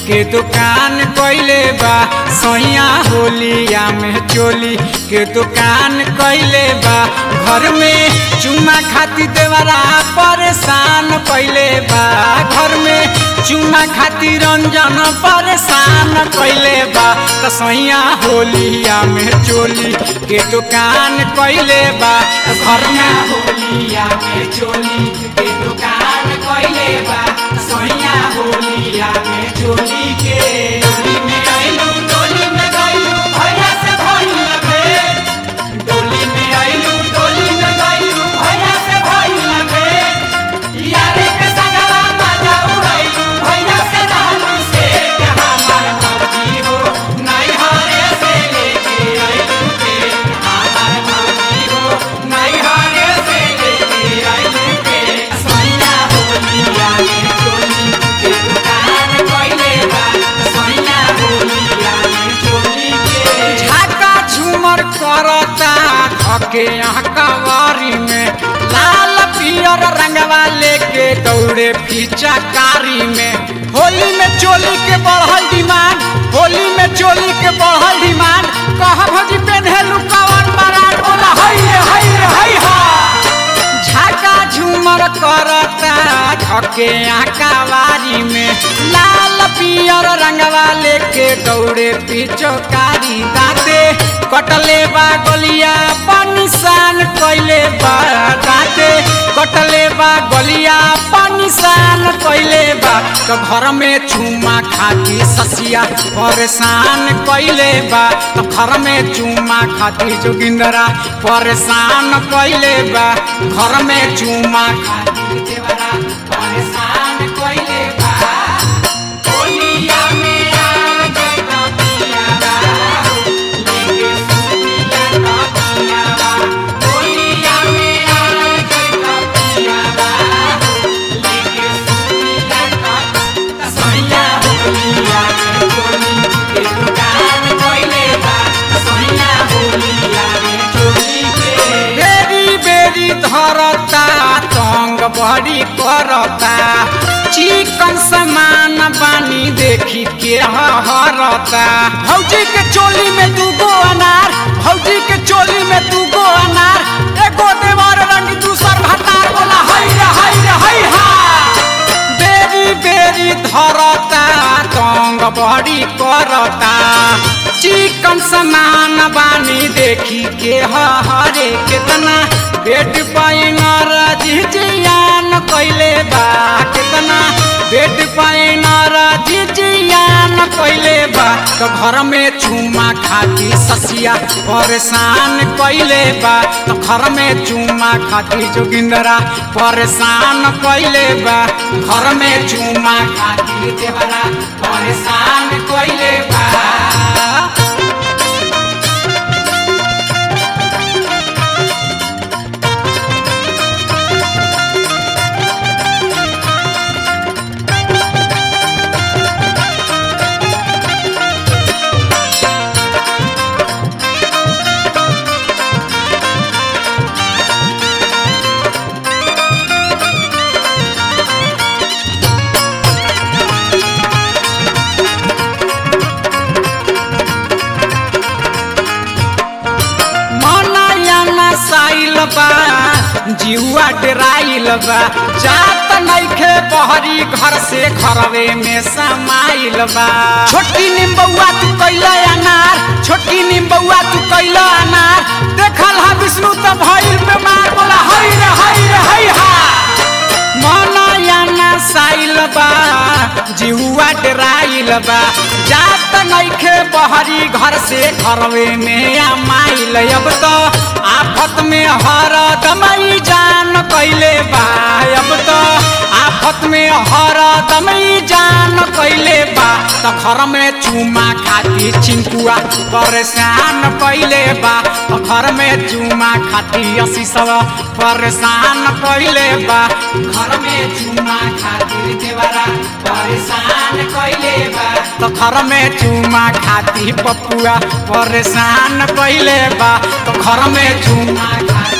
के दुकान कइले बा सैया होलिया में चोली के दुकान कइले बा घर में चुमा खाती देवरा परेशान कइले बा घर में चुमा खाती रंजन परेशान कइले बा त सैया होलिया में चोली के दुकान कइले बा घर में होलिया में चोली के दुकान कइले बा सैया होलिया में चोली के डोली में आइलू डोली में गइलू भैया से भइल भेंट डोली में आइलू डोली में गइलू भैया से भइल भेंट यारे के संगवा मजा उड़ाइलू भैया से दालू से के हमार मौजी हो नहीं हारे से लेके आइलू के हमार मौजी हो नहीं हारे से लेके आइलू के सैया होलिया में चोली के दुकान कइले बा सैया होलिया में चोली के झाका झूमर करता धके यहाँ कवारी में लाल पियर रंगवा लेके दौड़े फीचा कारी में होली में चोली के बढ़ल डिमांड होली में चोली के बढ़ल डिमांड कह भौजी पेन्हेलू कवन बरात बोला हई रे हई रे हई हा झाका झूमर करता धके आकावारी में लाल पियर रंगवा लेके दौड़े पिचकारी दाते कटले बा गलिया पनिशान कइले बा दाते कटले बा गलिया पनिशान कइले बा तो घर में चुमा खाती ससिया परेशान कइले बा तो घर में चुमा खाती जोगिंदरा परेशान कइले बा घर में चुमा खाती देवरा परेशान कइले बा होलिया में आ गई ना पिया बा लेके सुनिया ना पिया बा होलिया में आ गई ना पिया बा लेके सुनिया ना सैया होलिया में चोली के दुकान कइले बा सैया होलिया में चोली के बेरी बेरी धरता तंग बड़ी करता चिकन समान बानी देखी के हरता भौजी के चोली में दूगो अनार भौजी के चोली में दूगो अनार एगो देवर रंग दूसर भतार बोला हई रे हई रे हई हा बेरी बेरी धरता तंग बड़ी करता चिकन समान बानी देखी के हरे केतना बेट पाइनर जिजियान कइले बा केतना बेट पाइनर जिजियान कइले बा तो घर में चुमा खाती ससिया परेशान कइले बा तो घर में चुमा खाती जोगिंदरा परेशान कइले बा घर में चुमा खाती देवरा परेशान कइले बा मनाया साइल बा जीवा डराइल बा जात नइखे बहरी घर से घरवे में समाइल बा छोटी निम्बुआ तू कैला अनार छोटी निम्बुआ तू कैला अनार देखल हा विष्णु त भइल बीमार बोला हई रे हई रे हई हा मनाया साइल बा जिहुआ डराइल बा जात नइखे बहरी घर से घरवे में आमाइल अब तो आफत में हर दमई जान कैले बा अब तो आफत में हर दमई जान कैले बा त घर में चुमा खाती चिंकुआ परेशान कैले बा त घर में चुमा खाती असी सब परेशान कैले बा घर में चुमा खातिर देवरा परेशान कैले बा तो घर में चुमा खाती पपुआ परेशान कैले बा तो घर में चुमा खाती